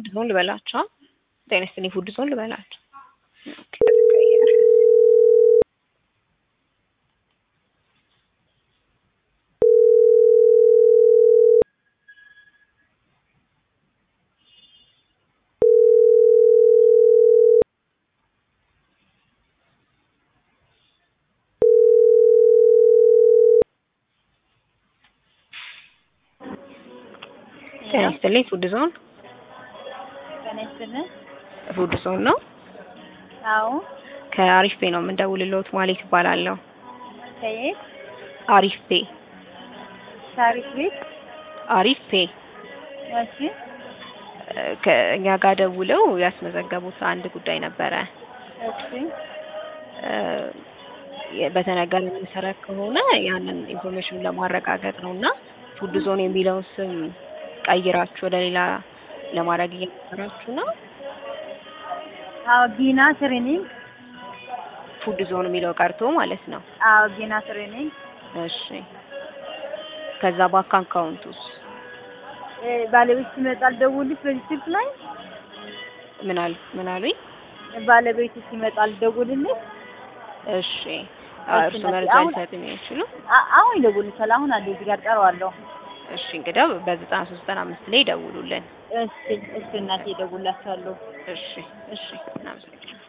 ዞን ልበላቸው ጤና ይስጥልኝ ፉድ ዞን ልበላቸው ኦኬ ጤና ይስጥልኝ ፉድ ዞን ጤና ይስጥልን። ፉድ ዞን ነው። አዎ ከአሪፍ ፔ ነው የምንደውልልዎት ማለት ይባላለሁ። ከየት? አሪፍ ፔ ታሪክ ቤት። አሪፍ ፔ እሺ እ ከእኛ ጋር ደውለው ያስመዘገቡት አንድ ጉዳይ ነበረ። እሺ እ የ- በተነገረ መሰረት ከሆነ ያንን ኢንፎርሜሽን ለማረጋገጥ ነው እና ፉድ ዞን የሚለውን ስም ቀይራችሁ ወደ ሌላ ለማድረግ እየሞከራችሁ ነው። አዎ ጊና ትሬኒንግ። ፉድ ዞን የሚለው ቀርቶ ማለት ነው። አዎ ጊና ትሬኒንግ። እሺ ከዛ ባንክ አካውንቱስ እ ባለቤት ሲመጣ ልደውልልሽ በዚህ ስልክ ላይ ምን አል ምን አሉኝ? ባለቤቱ ሲመጣ ልደውልልሽ። እሺ አ- እርሱ እናቴ፣ መረጃ አሁን- ሊሰጡኝ አይችሉ? አ- አሁን ይደውልልሻል። አሁን አለ እዚህ ጋር ቀረዋለሁ። እሺ እንግዲህ በዘጠና ሶስት ዘጠና አምስት ላይ ይደውሉልን። እሺ እሺ እናቴ እደውልላችኋለሁ። እሺ እሺ እናመሰግናለን።